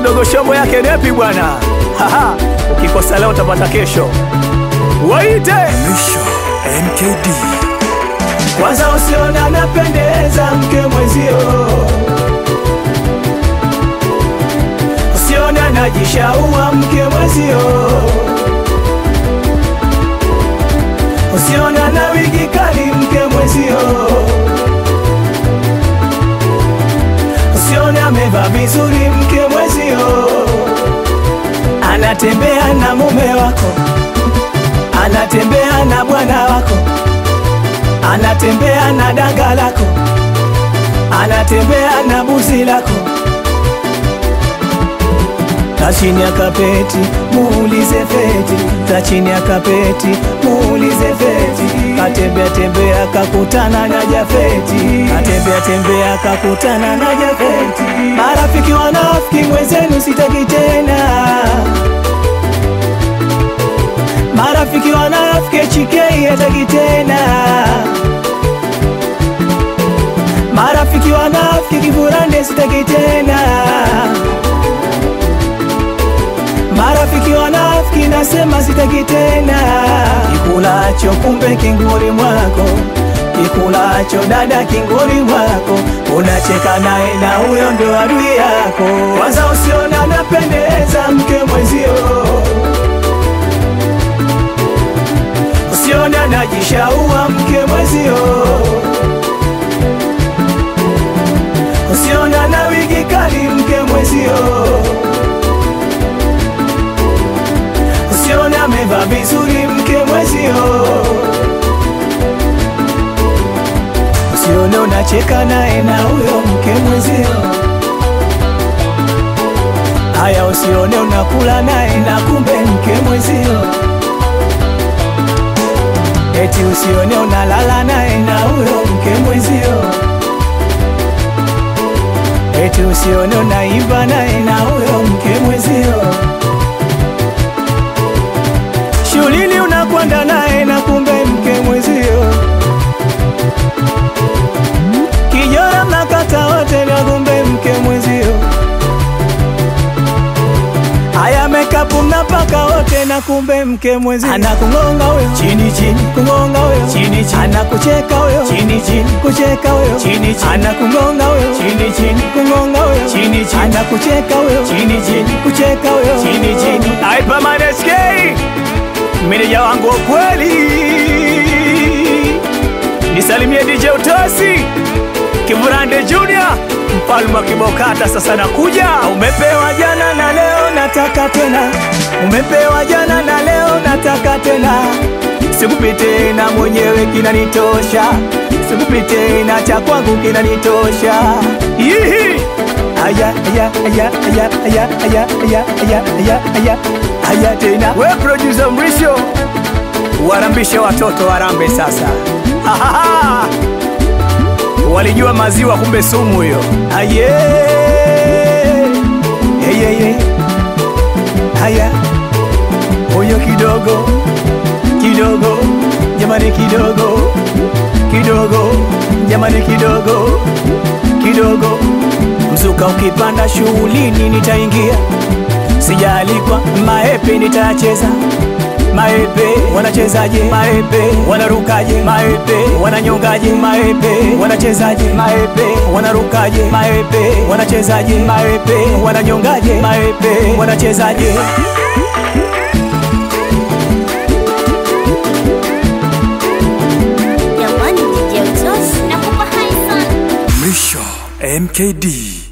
mdogo shombo yake nepi bwana. Haha, ukikosa leo utapata kesho. Waite Mwisho MKD kwanza, usiona anapendeza mke mwenzio, usiona anajishaua mke mwenzio, usiona na wigi kali mke mwenzio, usiona amevaa vizuri mke mwenzio, anatembea na mume wako, anatembea na bwana wako anatembea na danga lako, anatembea na buzi lako, ta chini ya kapeti muulize feti, ta chini ya kapeti muulize feti, katembea tembea kakutana na Jafeti, katembea tembea kakutana na Jafeti. Marafiki wanafiki mwenzenu sitaki tena marafiki wanafiki chikei hataki tena marafiki wanafiki kivurande sitaki tena marafiki wanafiki nasema sitaki tena kikulacho kumbe kinguri mwako kikulacho dada kinguri mwako unacheka naye na huyo ndo adui yako kwanza usiona napendeza mke mwenzio usione anajishaua mke mwezio, usione ana wigi kali mke mwezio, usione amevaa vizuri mke mwezio, usione unacheka naye na huyo mke mwezio. Haya, usione unakula naye na kumbe mke mwezio eti usione unalala naye na huyo mke mwenzio, eti usione unaimba naye na huyo mke mwenzio, shuleni unakwenda naye na kumbe mke mwenzio, kijora mnakata wote na kumbe mke mwenzio Haya makeup mnapaka wote na kumbe mke mwezi anakungonga huyo chini chini, kungonga huyo chini chini, anakucheka huyo chini chini, kucheka huyo chini chini, anakungonga huyo chini chini, kungonga huyo chini chini, anakucheka huyo chini chini, kucheka huyo chini chini. Aipa Maneski, meneja wangu wa kweli, nisalimie DJ Utosi Kivurande Junior, mfalme wa kibokata, sasa nakuja. Umepewa jana na leo nataka tena, umepewa jana na leo nataka tena. Sikupi tena mwenyewe kinanitosha, sikupi tena cha kwangu kinanitosha. Yihi! Aya, aya, aya, aya, aya, aya, aya, aya, aya, aya, aya tena. We producer Mrisho, warambishe watoto warambe sasa. Ha, ha, ha. Walijua maziwa kumbe sumu hiyo. Aye. Hey, hey, hey. Haya. Huyo kidogo kidogo jamani kidogo kidogo jamani kidogo kidogo mzuka ukipanda shughulini nitaingia sijaalikwa maepe nitacheza maepe wanachezaje maepe wanarukaje maepe wananyongaje maepe wanachezaje maepe wanarukaje maepe wanachezaje maepe wananyongaje maepe wanachezaje Jamani DJ Utosi, nakupa hai sana. Mwisho MKD